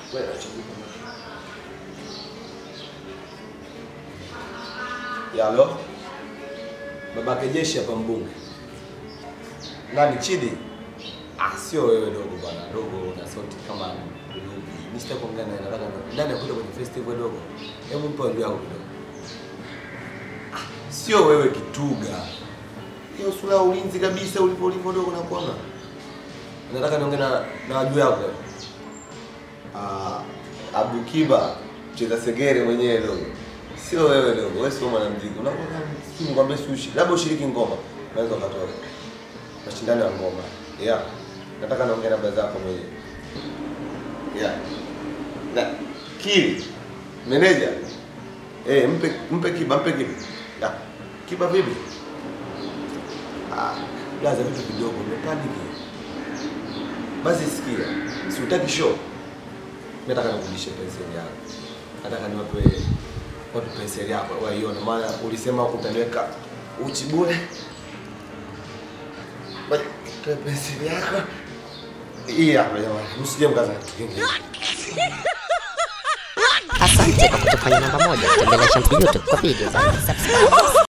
Wewe acha kuipa. Yalo. Babake jeshi hapa mbunge. Nani Chidi? Ah, sio wewe dogo bwana. Dogo una sauti kama Ruby. Mimi sitaki kuongea naye, nataka ndani ya kuja kwenye festival dogo. Hebu mpe audio yako kidogo. Ah, sio wewe Kituga. Hiyo sura ya ulinzi kabisa ulipo ulipo dogo na kuona. Nataka niongee na na wajua yako. Ah, Abu Kiba cheza segere mwenyewe dogo. Sio wewe dogo, wewe sio mwanamuziki. Unakuwa kama ngombe sushi. Labda ushiriki ngoma. Unaweza ukatoka. Mashindano ya ngoma. Yeah. Nataka naongea na baba zako mwenyewe. Yeah. Na Kili. Meneja. Eh, mpe mpe Kiba, mpe Kiba. Ya. Kiba vipi? Ah, blaza vitu vidogo, umepaniki. Basi sikia. Si utaki show. Mimi nataka nikurudishe penseli yako. Nataka niwape watu penseli yako waione, maana ulisema utaniweka uchi bure. Basi toe penseli yako. Hii hapa jamani, msije mkaza kitu kingine. Asante kwa kutufanya namba moja. Tembelea Shampi YouTube kwa video zaidi. Subscribe.